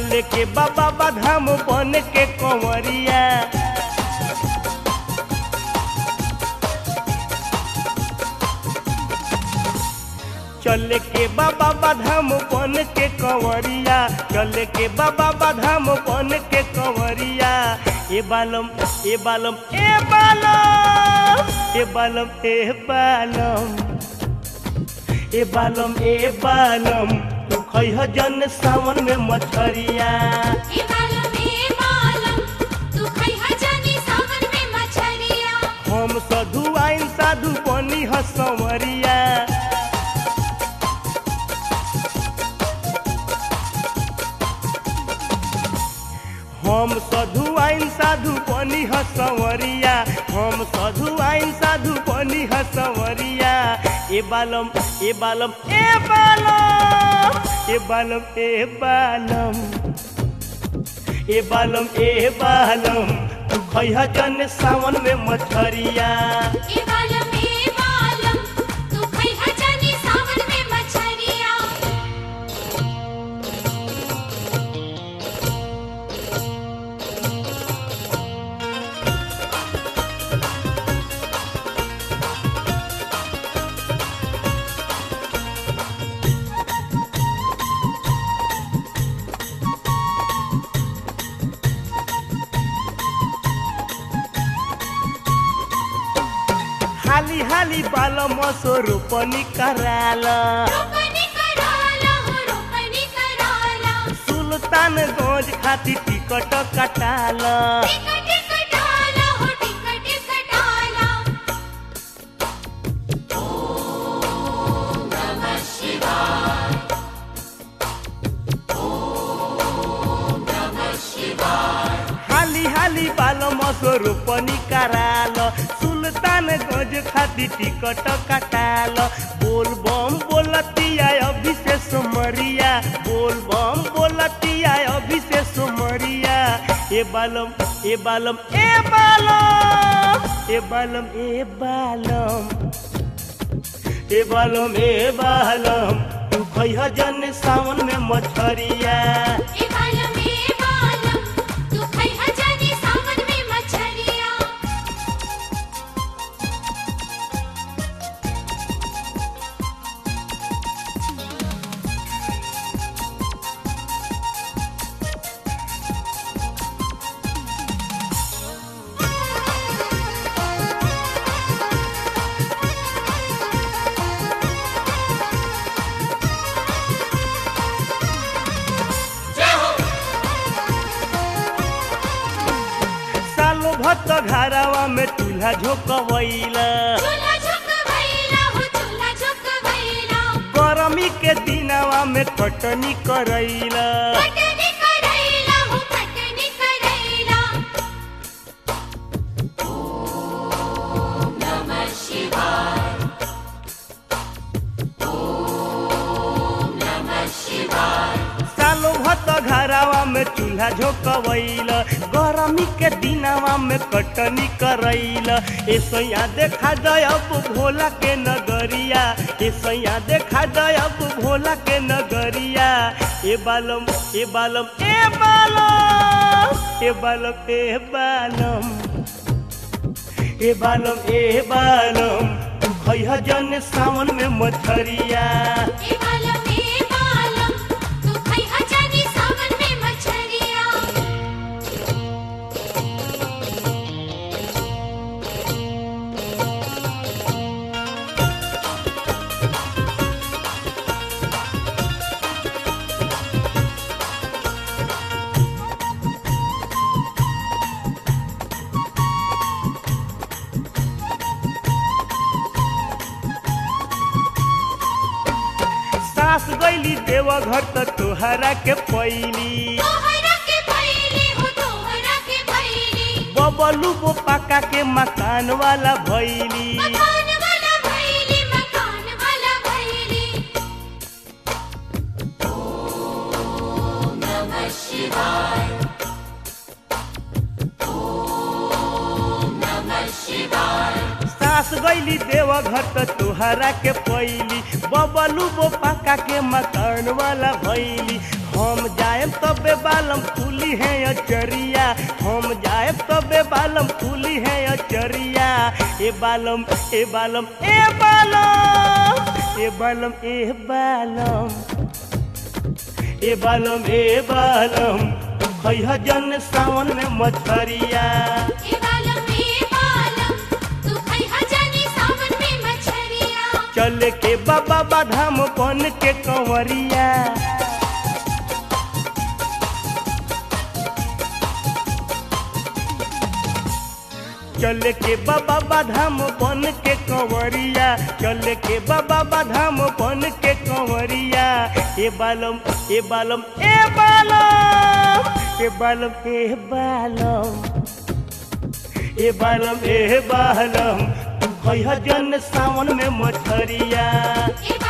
चले के बाबा बाधाम बन के कंवरिया चले के बाबा बाधाम बन के कंवरिया चले के बाबा बाधाम बन के कंवरिया ए बालम ए बालम ए बालम ए बालम ए बालम ए बालम ए बालम तू खैह जन सावन में मछरिया ए बालम ए बालम तू खैहा जानी सावन में मछरिया हम साधु आइन साधु बनी ह संवरिया हम साधु आइन साधु बनी ह संवरिया हम साधु आइन साधु बनी ह संवरिया ए बालम ए बालम ए बालम ए बालम ए बालम ए बालम ए बालम तू खैह जन सावन में मछरिया ए बालम ए बालम तू खैहा जानी सावन में मछरिया हाली हाली बालम स्वरूपनी कराला रोपनी कराला हो रोपनी कराला सुल्तानगंज खातिर टिकट कटाला टिकट कटाला हो टिकट कटाला हाली हाली बालम स्वरूपनी कराल सुल्तानगंज खातिर टिकट कटाल बोल बम बोलतिया अभिषेक मरिया बोल बम बोलतिया अभिषेक मरिया ए बालम ए बालम ए बालम ए बालम ए बालम ए बालम ए बालम तू खैह जन सावन में मछरिया ए बालम ए बालम तू खैहा जानी सावन में मछरिया सालो भक्त घरावा में चूल्हा झोंकवैला चूल्हा झुकवैला हो चूल्हा झुकवैला गरमी के दिनवा में कटनी करैला कटनी करैला हो कटनी करैला सालो भक्त घरावा में चूल्हा झोंकवैला गरमी के दिनवा में कटनी करैला ऐसैया देखा जब भोला के नगरिया ऐसैया देखा जब भोला के नगरिया ए बालम ए बालम ए बालम ए बालम ए बालम ए बालम ए बालम तू खैह जन सावन में मछरिया ए बालम ए बालम तू खैहा जानी सावन में मछरिया सास गईली देवघर त तोहरा के पैली तोहरा के भैली हो तोहरा के भैली बबलू बो पाका के मकान वाला भैली मकान वाला भैली मकान वाला भैली सास गईली देवघर त तोहरा के पैली बबलू बो पाका के मकान वाला भैली हम जाएब तबे बालम फूली है अचरिया हम जाएब तबे बालम फूली है अचरिया ए बालम ए बालम ए बालम ए बालम ए बालम ए बालम ए बालम खैह जन सावन में मछरिया ए बालम ए बालम तू खैहा जानी सावन में मछरिया चल के बाबा बाधाम बन के कंवरिया चल के बाबा बाधाम बन के कंवरिया चल के बाबा बाधाम बन के कंवरिया ए बालम ए बालम ए बालम ए बालम ए बालम ए बालम ए बालम तू कहिया जन सावन में मछरिया ए